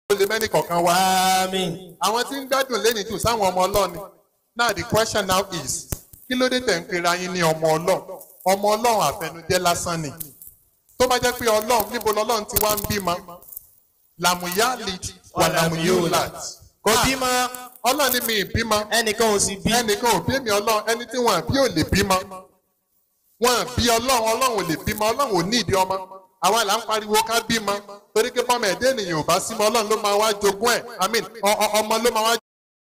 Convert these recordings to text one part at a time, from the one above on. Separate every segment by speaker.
Speaker 1: ó lè mẹ́ni kọ̀ọ̀kan wá.
Speaker 2: Àmín.
Speaker 1: àwọn tí ń gbádùn lẹ́ni tù sáwọn ọmọ ọlọ́ni now the question now is kí ló dé tẹ̀ ń pera yín ní ọmọ ọlọ́run ọmọ ọlọ́run àfẹnujẹ́ lásán ni tó bá jẹ́ pé ọlọ́run níbo lọ́lọ́run ti wá ń bímọ làmúyá lead wà làmúyó lat
Speaker 2: Kò bímọ.
Speaker 1: ọlọ́run ní mi ì bímọ
Speaker 2: Ẹnìkan ò sì bí.
Speaker 1: ẹnìkan ò bí èmi ọlọ́run ẹni tí wọ́n bí ò lè bímọ wọ́n bí ọlọ́run ọlọ́run ò lè bímọ ọlọ́run ò ní ìdí ọmọ àwa là ń pariwo ká bímọ torí pé bọ́mọ ẹ̀dẹ́ ènìyàn ò bá símọ ọlọ́run ló máa wá jogún ẹ̀ i mean ọ- ọ- ọmọ ló máa wá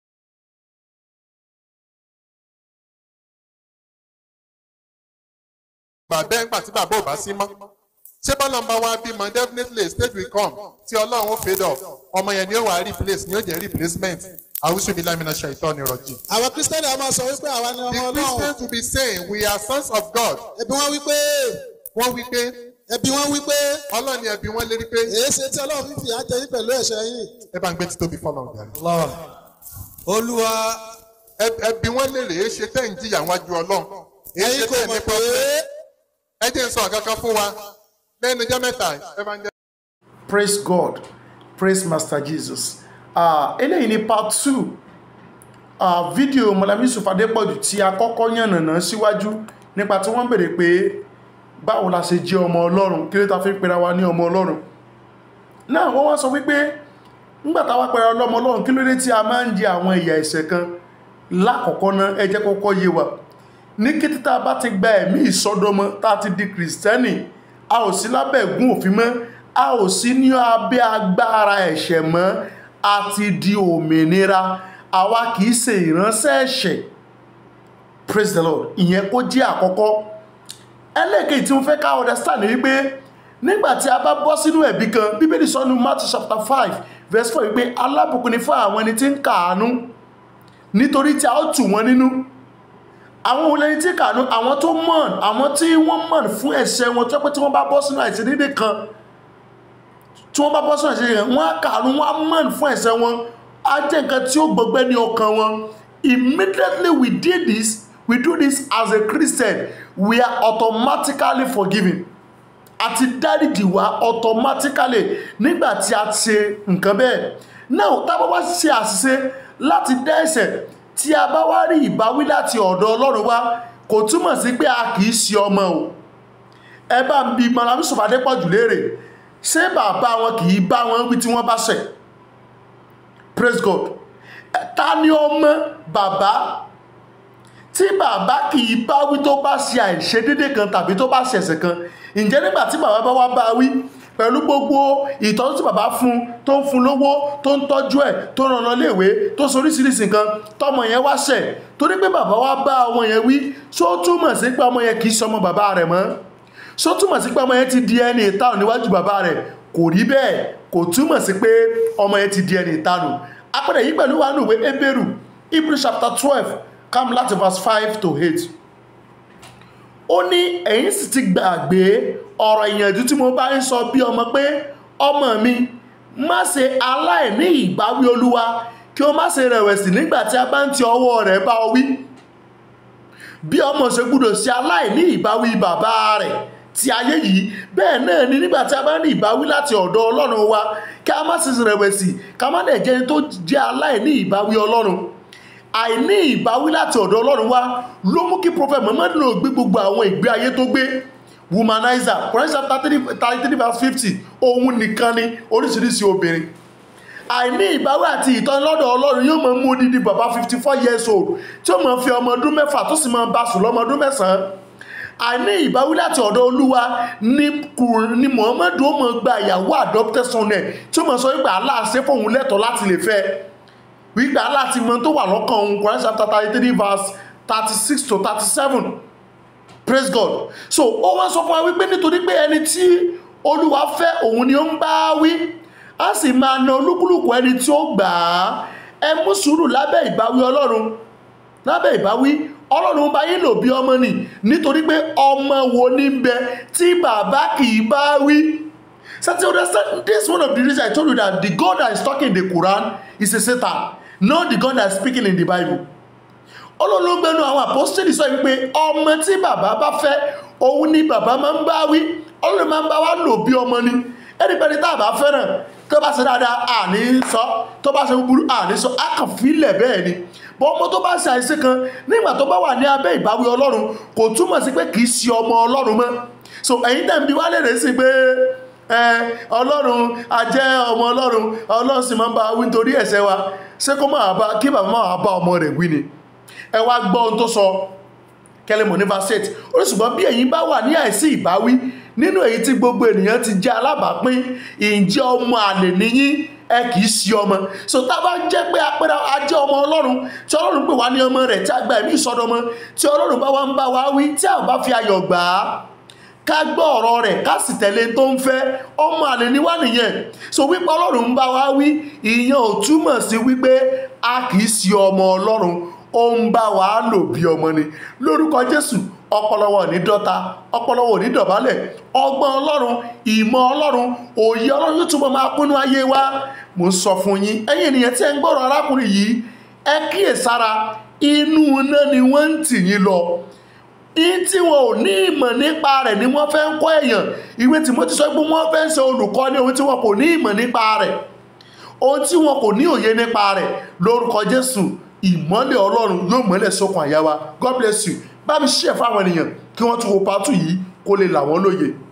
Speaker 1: bàbá ẹ̀ ńgbà tí bàbá ò bá sí mọ́ ṣé bọ́lá ń bá wá bímọ definitely a stage will come tí ọlọ́run ó fade off ọmọ yẹn ni ó wà á replace ni ó jẹ́ replacement àwùjọ mi lámìnà ṣàìtọ́ ni rọ̀jì.
Speaker 3: àwọn kristẹni a máa sọ wípé àwa ni ọmọ
Speaker 1: The
Speaker 3: ọlọ́run
Speaker 1: Christians will be saying we are sons of God.
Speaker 3: ẹbí wọn wípé
Speaker 1: Wọ́n wí pé
Speaker 3: ẹbí wọn wípé
Speaker 1: ọlọ́ni ẹbí wọn lérí pé
Speaker 3: èyí ṣe tí ọlọ́run fífi àjẹ yín pẹ̀lú ẹ̀ṣẹ̀ yín
Speaker 1: ẹ bá ń gbé títóbi fọlọ́ ọ̀gá.
Speaker 2: Allah. Olúwa.
Speaker 1: Ẹbí wọn lè rèé ṣe tẹ́ ń jìyà wájú ọlọ́run. Èé ṣe
Speaker 3: ẹ̀yin kò
Speaker 1: tẹ́
Speaker 3: mọ̀
Speaker 1: ní
Speaker 3: pé
Speaker 1: pọ́pẹ́. Ẹ jẹ́ ń sọ àkàkọ́ fún wa. Lẹ́nu ijọ́ mẹ́ta, Evangel
Speaker 4: praise god praise master jesus uh, eléyìí ni part two uh, fídíò mọ̀lámí yusuf adépọ̀jù tí a kọ́kọ́ yànnàná síwájú nípa tí wọ́n bèèrè pé báwo la ṣe jẹ́ ọmọ ọlọ́run kí ló ta fi ń pera wa ní ọmọ ọlọ́run náà wọ́n wá sọ wípé nígbàtà wá pẹ̀rẹ̀ ọlọ́mọ ọlọ́run kí ló dé tí a máa ń jẹ àwọn ìyà ẹ̀ṣẹ̀ kan lákọ̀ọ́kọ́ náà ẹ jẹ́ kọ́kọ́ yé wa ní kété tá a bá ti gba ẹ̀mí ìsọdọmọ tá a ti di kìrìsìtẹ́nì a ò sí lábẹ́ ẹ̀gún òfin mọ́ a ò sí ní abẹ́ agbára ẹ̀ṣẹ̀ mọ́ a ti di òmìnira àwa kì í ṣe ìránṣẹ́ ẹ̀ṣẹ̀ praise the lord ìyẹn kó jẹ́ àkọ́kọ́ ẹlẹ́ẹ̀kejì tí mo fẹ́ ká understand ni wípé nígbà tí a bá bọ́ sínú ẹ̀bí kan bíbélì sọ ní matthew chapter five verse four wípé alábùkún ni fún àwọn ẹni tí ń kàánú nítorí tí a ó tù wọ́n nínú àwọn olóyìn tí kàánú àwọn tó mọ̀n àwọn tí wọ́n mọ̀n fún ẹ̀ṣẹ̀ wọn tó pé tí wọ́n bá bọ́ sínú àìsídédé kan tí wọ́n bá bọ́ sínú àìsídédé kan wọ́n á kàánú wọ́n á mọ̀n fún ẹ̀ṣẹ̀ wọn á jẹ́ nǹkan tí ó gbọgbẹ́ ní ọkàn wọn immediately we did this we do this as a christian we are automatically forgiven àti dáríjì wá automatically nígbà tí a ṣe nǹkan bẹ́ẹ̀ náà tá a bá wá ṣe àṣìṣe láti dá ẹ̀ṣẹ̀ tí a bá wá rí ìbáwí láti ọ̀dọ̀ ọlọ́run wá kò túmọ̀ sí pé a kì í ṣe ọmọ o ẹ bá ń bi malami sọfàdé pọ̀ jù léèrè ṣé bàbá wọn kì í bá wọn wí tí wọ́n bá ṣẹ̀ praise god Ẹ, ta ni ọmọ bàbá tí bàbá kì í bá wí tó bá ṣe àìṣedédé kan tàbí tó bá ṣẹ̀ṣẹ̀ kan ǹjẹ́ nígbà tí bàbá bá wá bá wí pẹ̀lú gbogbo ìtọ́jú tí bàbá fún tó ń fún lówó tó ń tọ́jú ẹ̀ tó ń rànán léèwé tó ń soríṣiríṣi nǹkan tọmọ yẹn wá ṣẹ̀ torí pé bàbá wá bá ọmọ yẹn wí ṣó túmọ̀ sí pé ọmọ yẹn kì í ṣọmọ bàbá rẹ̀ mọ́ ṣó túmọ̀ sí pé ọmọ yẹn ti di ẹni ìtanù níwájú bàbá rẹ̀ kò rí bẹ́ẹ̀ kò túmọ̀ sí pé ọmọ yẹn ti di ẹni ìtanù apẹ̀rẹ̀ yìí pẹ̀lú wa nùwé ebéèrú hebrew chapter twelve come láti verse five to eight ó ní ẹ̀yin sì ti gbàgbé ọ̀rọ̀ ìyànjú tí mo bá ń sọ bí ọmọ pé ọmọ mi má ṣe aláìní ìbáwí olúwa kí o má ṣe rẹ̀wẹ̀sì nígbà tí a bá ń ti ọwọ́ rẹ̀ bá ọ wí bí ọmọ ṣe gbúdọ̀ ṣe aláìní ìbáwí bàbá rẹ̀ ti ayé yìí bẹ́ẹ̀ náà ni nígbà tí a bá ní ìbáwí láti ọ̀dọ̀ ọlọ́run wa kí a má sì rẹ̀wẹ̀sì ká má dẹ̀ jẹ́ ẹni tó jẹ́ aláìní ìbáwí ọlọ́run àìní ìbáwí láti ọ̀dọ̀ ọlọ́run wá ló mú kí prophet muhammad lò gbé gbogbo àwọn ìgbé ayé tó gbé womanizer Quran chapter thirty three verse fifty òun nìkan ni oríṣiríṣi obìnrin àìní ìbáwí àti ìtọ́ni lọ́dọ̀ ọlọ́run yóò máa mú odidi bàbá fifty four years old tí ó máa fi ọmọ ọdún mẹ́fà tó sì máa bá sùn lọ́mọ ọdún mẹ́sàn-án àìní ìbáwí láti ọ̀dọ̀ olúwa ní kùr- ní muhammadu ó máa gba ìyàwó adopted son ẹ̀ tí ó máa sọ wípé aláàṣẹ fóun lẹ́tọ̀ọ́ láti lè fẹ́ ẹ wípé aláti mọ tó wà lọ́kàn òun Quran chapter thirty three verse thirty six to thirty seven praise God so ó wá sọ fún wa wípé nítorí pé ẹni tí olúwa fẹ́ òun ni ó ń bá wí á sì máa na olúkúlùkù ẹni tí ó gbà á ẹ mú sùúrù lábẹ́ ìbáwí ọlọ́run lábẹ́ ìbáwí ọlọ́run bá yín lò bí ọmọ nì nítorí pé ọmọ wo ní ń bẹ tí bàbá kì í bá wí So to understand, this is one of the reasons I told you that the God that is talking in the Quran is a Satan, not the God that is speaking in the Bible. Ọlọ́run gbẹnu àwọn apostoli sọ wípé ọmọ tí bàbá bá fẹ́ òun ni bàbá máa ń bá wí ọlọ́run máa ń bá wá lò bí ọmọ ni ẹnikẹ́ni tá a bá fẹ́ràn tó bá ṣe dáadáa àní sọ tó bá ṣe búburú àní sọ á kàn fílẹ̀ bẹ́ẹ̀ ni bọ́ ọmọ tó bá ṣe àìsí kan nígbà tó bá wà ní abẹ́ ìbáwí ọlọ́run kò túmọ̀ sí pé kì í ṣe ọmọ ọlọ́run mọ́ so ẹ̀yin tẹ̀ ń bi wá lèrè sí pé ẹ ọlọ́run a jẹ́ ọmọ ọlọ́run ọlọ́run sì máa ń bá wa wí nítorí ẹ̀ṣẹ̀ wa ṣé kó máa bá kí bàbá máa bá ọmọ rẹ̀ wí ni ẹ wá gbọ́ ohun tó sọ kẹlẹ́mọ̀ ní verse eight ó ní ṣùgbọ́n bí ẹ̀yin bá wà ní àìsí ìbáwí nínú èyí tí gbogbo ènìyàn ti jẹ́ alábàápín ìjẹ́ ọmọ àlè níyín ẹ kì í sí ọmọ so tá a bá jẹ́ pé apẹ́rẹ́ a jẹ́ ọmọ ọlọ́run tí ọlọ́run pè wá ní ọmọ rẹ̀ tí a gba ẹ̀mí ìsọdọmọ tí ọlọ́run bá wá ń bá wa wí tí a ò bá fi ayọ̀ gbà á ká gbọ́ ọ̀rọ̀ rẹ̀ ká sì tẹ̀lé tó ń fẹ́ ọmọ àlè ní wá nìyẹn so wípé ọlọ́run ń bá wa wí ìyẹn ò túmọ̀ sí wípé a kì í sí ọmọ ọlọ́run ó ń bá wa lò bí ọmọ ni lórúkọ jésù ọpọlọwọ ní dọta ọpọlọwọ ní dọ̀bálẹ̀ ọgbọ́n ọlọ́run ìmọ̀ ọlọ́run òye ọlọ́run yóò túbọ̀ máa pínu ayé wa mo ń sọ fún yín ẹ̀yin ènìyàn tí ẹ ń gbọ́rọ̀ arákùnrin yìí ẹ kíyèsára inú iná ni wọ́n ń tì yín lọ in tí wọn ò ní ìmọ̀ nípa rẹ̀ ni wọ́n fẹ́ ń kọ́ èèyàn ìwé Tímótì sọ pé wọ́n fẹ́ ń ṣe olùkọ́ ní ohun tí wọn kò ní ìmọ̀ nípa rẹ̀ ohun tí wọn kò ní òye nípa rẹ̀ lórúkọ Jésù ìmọ́lẹ̀ Ọlọ́run yóò mọ́lẹ̀ sókun àyà wa God bless you bá mi ṣe fáwọn ènìyàn kí wọ́n tún wo pátú yìí kó lè là wọ́n lóye